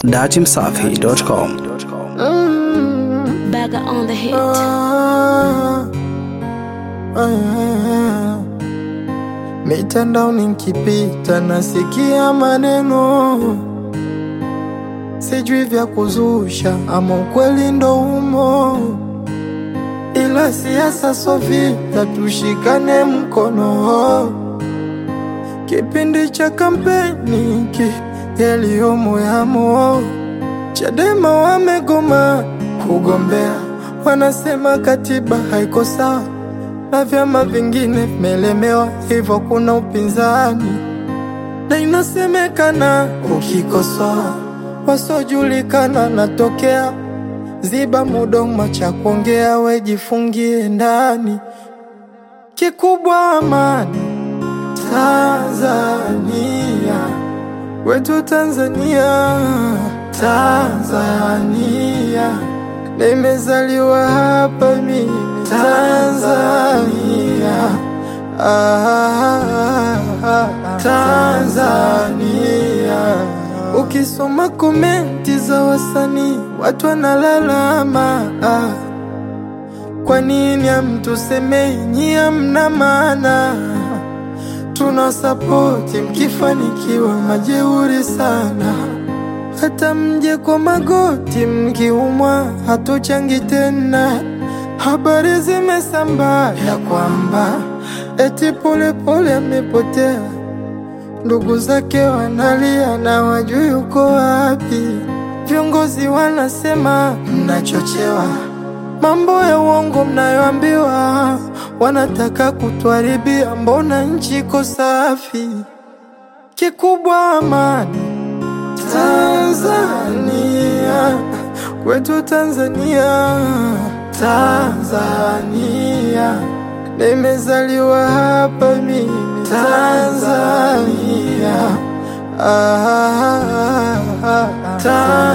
datimsafi.com. Bagger on the hit. Ah, ah, mitandaoni nikipita nasikia maneno sijui vya kuzusha ama ukweli ndo umo, ila siasa so vita, tushikane mkono. Kipindi cha kampeni ki yaliyomo yamo, Chadema wamegoma kugombea, wanasema katiba haiko sawa na vyama vingine vimelemewa, hivyo kuna upinzani na inasemekana ukikosoa wasiojulikana natokea ziba mudomo cha kuongea, wejifungie ndani. Kikubwa amani Tanzania, wetu Tanzania, Tanzania, nimezaliwa hapa mimi Tanzania, ah, Tanzania. Ukisoma komenti za wasanii watu wanalalama, ah, kwa nini hamtusemei nyie hamna maana? Tuna sapoti mkifanikiwa, majeuri sana hata mje kwa magoti mkiumwa, hatuchangi tena. Habari zimesambaa ya kwamba eti Polepole amepotea, ndugu zake wanalia na wajui uko wapi. Viongozi wanasema mnachochewa, mambo ya uongo mnayoambiwa, wanataka kutuharibia. Mbona nchi iko safi? Kikubwa amani Tanzania, kwetu Tanzania, Tanzania, nimezaliwa hapa mimi Tanzania, ah, Tanzania.